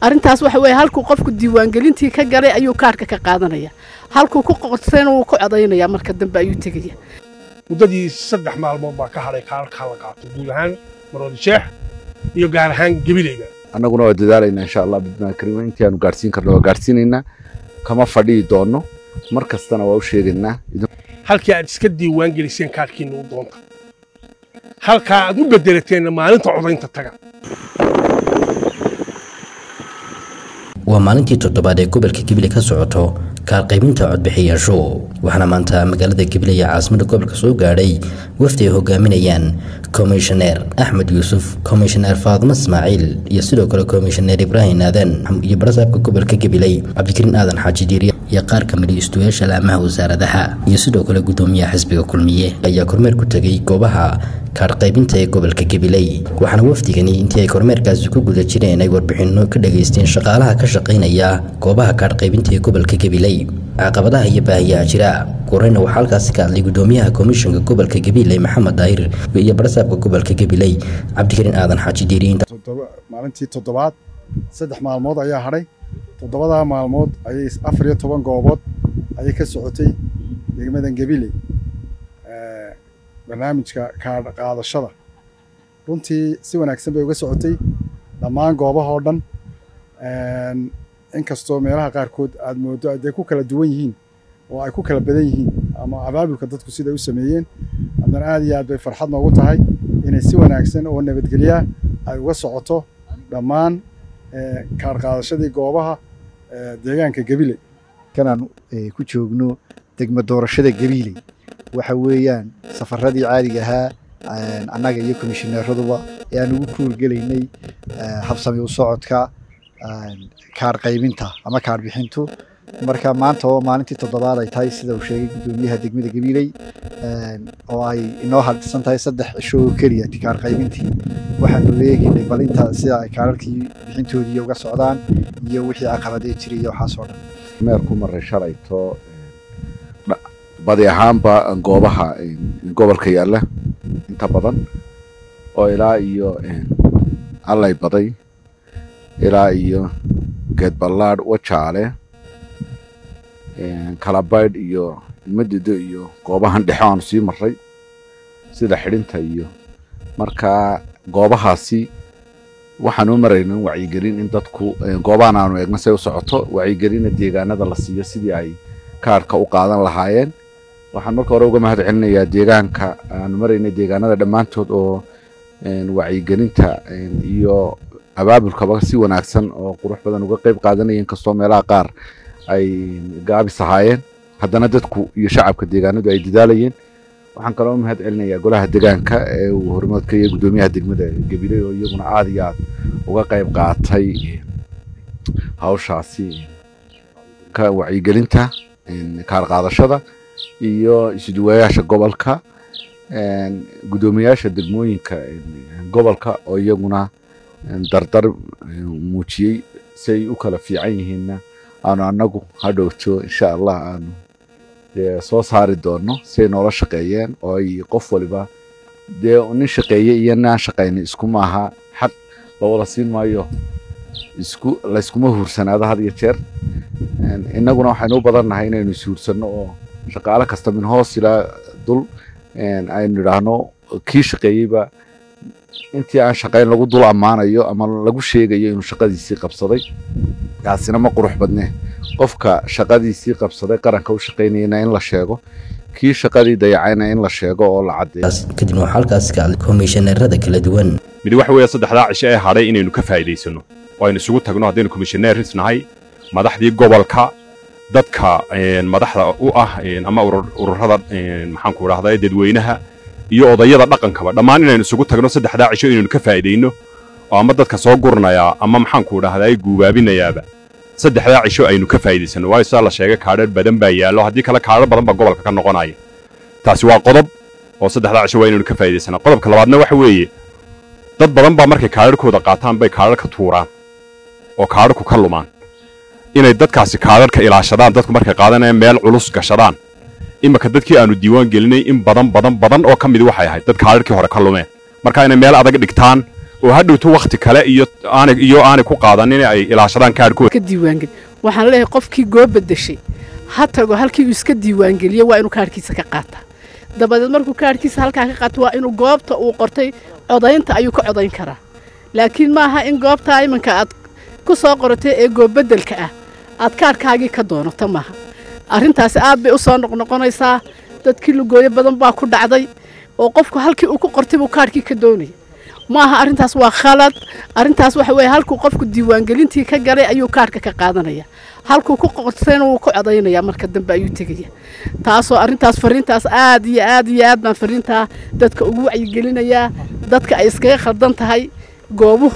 arrintaas waxa weeye halkuu qofku diiwaangelintii ka galay ayuu kaarhka ka qaadanaya halkuu ku qorsayna wuu ku codaynaya marka dambe ayuu tegaya muddadii saddex maalmood baa ka hadhay kaararkaa la qaato guud ahaan maroodi sheex iyo gaar ahaan gebilayga annaguna waa dadaalaynaa insha allah bidnaa kariima intii aanu gaadhsiin karno waa gaadhsiinaynaa kama fadhiyi doonno mar kastana waa u sheegaynaa halkii aad iska diiwaan geliseen kaarkiinna u doonta halkaa aad u bedelateenna maalinta codaynta taga waa maalintii toddobaad ee gobolka gabiley ka socoto kaalqaybinta codbixiyaashu waxaana maanta magaalada gabiley ee caasimada gobolka soo gaadhay wafdi ay hogaaminayaan komishaneer axmed yuusuf komishaneer faadimo ismaaciil iyo sidoo kale komishaneer ibraahim aadan iyo barasaabka gobolka gabiley cabdikariin aadan xaaji diiriya iyo qaar ka midi istuyaasha laamaha wasaaradaha iyo sidoo kale gudoomiyaha xisbiga kulmiye ayaa kormeer ku tegay goobaha kaadhqaybinta ee gobolka gabiley waxaana wafdigani intii ay kormeerkaasi ku guda jireen ay warbixinno ka dhageysteen shaqaalaha ka shaqaynaya goobaha kaadhqaybinta ee gobolka gabiley caqabadaha iyo baahiyaha jira koreyna waxaa halkaasi ka hadlay gudoomiyaha komishanka gobolka gabiley maxamed daahir iyo barasaabka gobolka gabiley cabdikariin aadan xaaji diiriin maalintii toddobaad saddex maalmood ayaa hadhay toddobadaa maalmood ayay afar iyo toban goobood ayay ka socotay degmadan gabiley barnaamijka kaadh qaadashada runtii si wanaagsan bay uga socotay dhammaan goobahoo dhan inkastoo meelaha qaarkood aad mooddo aday ku kala duwan yihiin oo ay ku kala badan yihiin ama abaabulka dadku siday u sameeyeen haddana aad iyo aad bay farxad noogu tahay inay si wanaagsan oo nabadgelyaa ay uga socoto dhammaan kaadh qaadashadii goobaha deegaanka gabiley kanaan ku joogno degma doorashada gabiley waxa weeyaan safaradii caadiga ahaa annaga iyo komishineeraduba ee aan ugu kuurgelaynay habsami u socodka kaadh qaybinta ama kaadh bixintu marka maanta oo maalintii toddobaad ay tahay sida uu sheegay gudoomiyaha degmada gabiley oo ay inoo hadhsan tahay saddex cisho oo keliya kaadh qaybintii waxaanu eegaynay bal inta sida ay kaadharkii bixintoodii uga socdaan iyo wixii caqabadee jiray iyo waxaasoo dhan meerku maray shalayto badi ahaanba goobaha gobolka yaalla inta badan oo ilaa iyo allay baday ilaa iyo geedballaadh wajaale kalabaydh iyo ilmadido iyo goobahan dhexe aanu sii marray sida xidhinta iyo markaa goobahaasi waxaanu marayna wacyigelin in dadku goobahan aanu eegna say u socoto wacyigelina deegaanada la siiyo sidii ay kaarhka u qaadan lahaayeen waxaan marka hore uga mahad celinayaa deegaanka aanu maraynay deegaanada dhammaantood oo wacyigelinta iyo abaabulkaba si wanaagsan oo qurux badan uga qayb qaadanaya inkastoo meelaha qaar ay gaabis ahaayeen haddana dadku iyo shacabka deegaanadu ay dadaalayeen waxaan kaloo mahad celinayaa golaha deegaanka ee uu hormoodka iyo gudoomiyaha degmada gabiley oo iyaguna aada iyo aad uga qayb qaatay hawshaasi ka wacyigelinta kaar qaadashada iyo isuduwayaasha gobolka gudoomiyaasha degmooyinka gobolka oo iyaguna dardar muujiyey si ay u kala fiican yihiinna aanu annagu hadhowto insha allah aanu dee soo saari doonno siay noola shaqeeyeen oo ay qof waliba dee nin shaqeeye iyo nin aan shaqaynin isku maaha xaq la wada siin maayo isku layskuma huursanaado had iyo jeer innaguna waxaynu u badannahay inaynu ishuursanno oo shaqaale kasta min hoos ilaa dul aynu idhaahno kii shaqeeyeyba intii aan shaqayn lagu dul ammaanayo ama lagu sheegayo inuu shaqadiisii qabsaday kaasina ma qurux badne qofka shaqadiisii qabsaday qaranka u shaqaynayana in la sheego kii shaqadii dayacayna in la sheego oo la caddeeyo kadibna waxaa halkaasi ka hadlay komishaneerada kala duwan mid waxa weeye saddexdaa cisho ee hadhay inaynu ka faa'iidaysanno oo aynu isugu tagno haddaynu komishaneeris nahay madaxdii gobolka dadka madaxda u ah ama ururada maxaanku idhahdaa dadweynaha iyo odayada dhaqankaba dhammaan inaynu isugu tagno saddexdaa cisho inaynu ka faa'iidayno oo ama dadka soo gurnayaa ama maxaanku idhahdaa guubaabinayaaba saddexdaa cisho aynu ka faa'iidaysanno waayo sidaa la sheegay kaadhar badan baa yaallo haddii kale kaadhar badan baa gobolka ka noqonaya taasi waa qodob oo saddexdaa cisho waa inaynu ka faa'iidaysanaa qodobka labaadna waxa weeye dad badan baa markay kaadharkooda qaataan bay kaadharka tuuraan oo kaadharku ka lumaan inay dadkaasi kaadharka ilaashadaan dadku markay qaadanayaan meel culus gashadaan iminka dadkii aanu diiwaan gelinay in badan badan badan oo ka midi waxay ahayd dad kaadharkii hore ka lumeen marka inay meel adag dhigtaan oo hadhowto wakhti kale iyo aanay iyo aanay ku qaadanin ay ilaashadaan kaadhkooda ka diiwaangeli waxaan leeyahay qofkii goo bedeshay ha tago halkii uu iska diiwaangeliyo waa inuu kaadhkiisa ka qaataa dabadeed markuu kaadhkiisa halkaa ka qaato waa inuu goobta uu qortay codaynta ayuu ka codayn karaa laakiin maaha in goobtaa iminka aad ku soo qoratay ee goobedelka ah aad kaadhkaagii ka doonato maaha arrintaasi aad bay u soo noqnoqonaysaa dadkii lugooyo badan baa ku dhacday oo qofku halkii uu ku qortay buu kaadhkii ka doonaya maaha arrintaas waa khalad arrintaas waxa weeye halkuu qofku diiwaangelintii ka galay ayuu kaadhka ka qaadanaya halkuu ku qortayna wuu ku codaynaya marka dambe ayuu tegaya taasoo arrintaas fariintaas aad iyo aad iyo aad baan fariintaa dadka ugu wacyigelinayaa dadka ay iskaga khaldan tahay goobuhu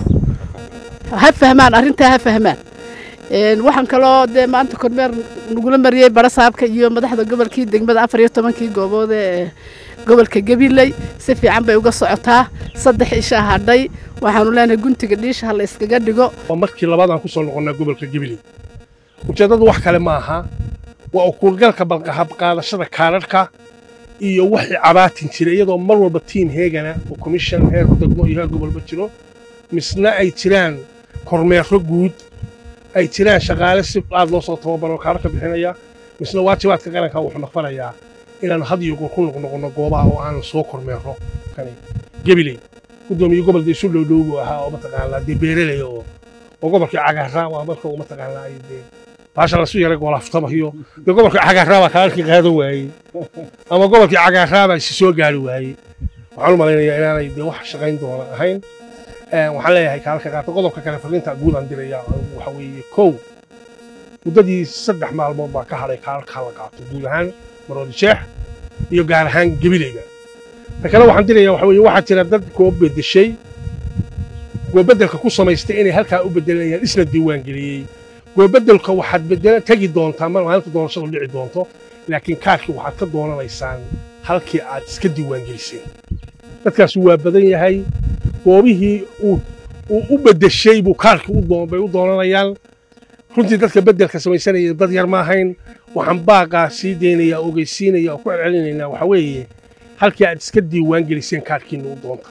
ha fahmaan arrintaa ha fahmaan waxaan kaloo dee maanta kormeer nagula mariyey barasaabka iyo madaxda gobolkii degmada afar iyo tobankii goobood ee gobolka gabiley si fiican bay uga socotaa saddex isha hadhay waxaanu leenahay guntiga dhiisha ha la iskaga dhigo waa markii labaad aan ku soo noqonnaa gobolka gabiley ujeeddadu wax kale ma aha waa ukuurgalka balqahabqaadashada kaadharhka iyo wixii cabaatin jira iyadoo mar walba tiim heegana oo komishan heer degmo iyo heer gobolba jiro misna ay jiraan kormeero guud ay jiraan shaqaale si aad loo soo tababaro kaadharka bixinaya misna waajibaadka qaranka wuxuu naqfanayaa inaanu had iyo goor ku noqnoqonno goobaha oo aan soo kormeero kani gabiley gudoomiye gobolka isu dhowdhow buu ahaa oo mataqaanaa dee beereley oo oo gobolkii cagaarraa waa marka uu mataqaanaa ay dee baasha lasu yaray goolaftamayo dee gobolkii cagaarraa baa kaadharkii qaadan waayey ama gobolkii cagaarraa baa isi soo gaari waayey waxaan u malaynayaa inaanay dee wax shaqayn doona ahayn waxaan leeyahay kaadharka qaata qodobka kale fariinta guud aan diraya waxa weeye kow muddadii saddex maalmood baa ka hadhay kaadharka la qaato guud ahaan maroodi sheex iyo gaar ahaan gabileyga ta kale waxaan dirayaa waxa weeye waxaa jira dad koo bedeshay goobedelka ku samaystay inay halkaa u bedelanayaan isna diiwaangeliyey goobedelka waxaad bedela tegi doontaa mar maalinta doorashadu dhici doonto laakiin kaarkii waxaad ka doonanaysaan halkii aad iska diiwaangeliseen dadkaasi waa badan yahay goobihii uu u bedeshay buu kaarkii bay u doonanayaan runtii dadka bedelka samaysanaya dad yar ma ahayn waxaan baaqaa sii daynaya ogeysiinaya oo ku celcelinaynaa waxa weeye halkii aad iska diiwaan geliseen kaarkiinna u doonta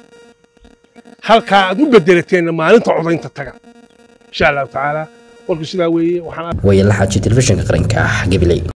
halkaa aad u bedelateenna maalinta codaynta taga insha allahu tacaala warku sidaa weeye waxaan wayalaxaaji telefishinka qaranka gabiley